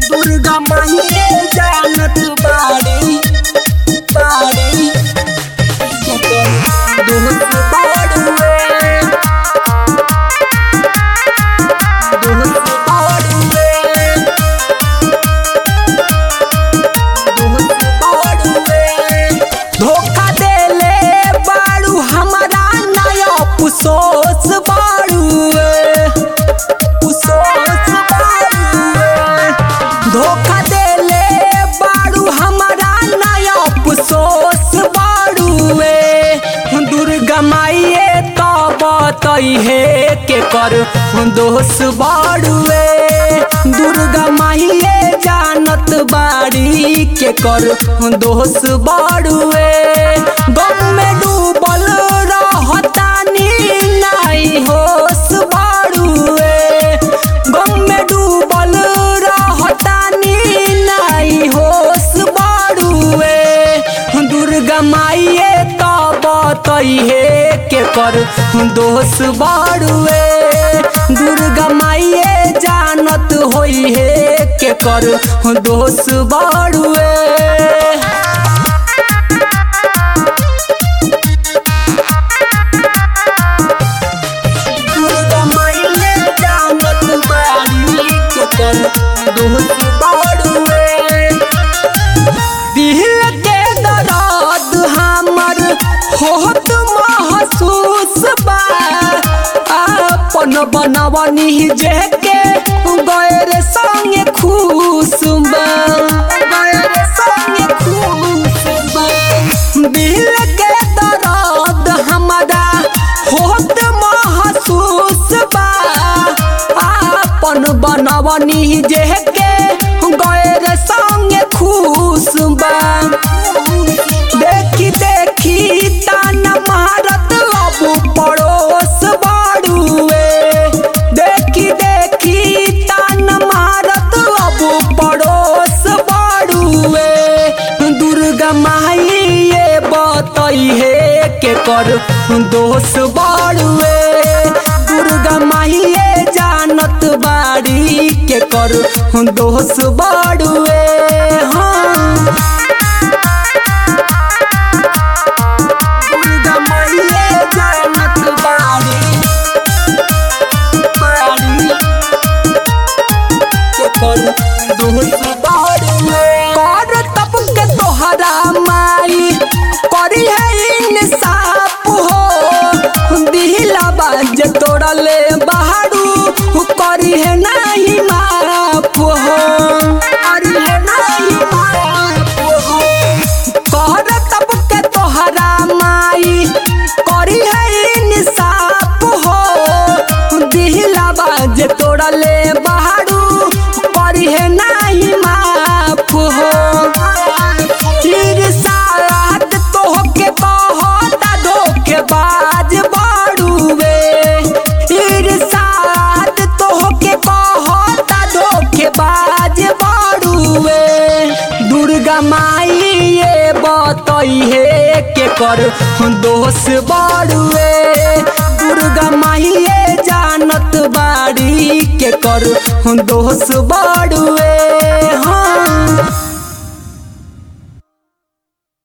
दुर्गा माहिए जानत बाड़ी बाड़ी दोस्त बाड़ुए दोस्त बाड़ुए दोस्त बाड़ुए धोखा देले बाड़ू हमारा नया पुसोस बाड़ुए पुसोस बाड़ुए धोखा देले बाड़ू हमारा नया पुसोस बाड़ुए दुर्गा माइए तो बतई है के कर दोष बाड़ुए दुर्गा माइए जानत बाड़ी के कर दोष बाड़ुए गम में डूबल रहतानी नहीं होश बाड़ुए गम में डूबल रहतानी नहीं होश बाड़ुए दुर्गा माइए तो बतई है के कर दोष बाड़ुए दुर्गा माइए जानत होई है के कर दोष बाड़ुए दुर्गा माइए जानत बाड़ी के कर दोष बाड़ुए दिल के दर्द हमर होत महसूस बा अपन बनवनी जेके गैर संगे खुश बा गैर संगे खुश बा दिल के दर्द हमरा होत महसूस बा अपन बनवनी जेके गैर संगे खुश बा देखी देखी तान मारत अब पड़ोस बाड़ुए देखी देखी तान मारत अब पड़ोस बाड़ुए दुर्गा माई ये बतई है के कर दोष बाड़ुए दुर्गा माई ये जानत बाड़ी के कर दोष बाड़ुए हाँ दुर्गा माइए जानत बाड़ी बाड़ी के कर दोस्त बाड़ुए कर तब के तोहरा माई करी है इंसाफ हो दिला बाज तोड़ले बहारू करी है नहीं माफ हो करी है नहीं माफ हो कहर तब के तोहरा माई करी है इंसाफ हो दिला बाज तोड़ले बहारू करी है नहीं माफ हो फिर साथ तोहके कहता धोखेबाज बाड़ुए फिर साथ तोहके कहता धोखेबाज बाड़ुए दुर्गा माई ये बतई है के कर दोष बाड़ुए दुर्गा माई ये जानत बाड़ी के कर दोष बाड़ुए हाँ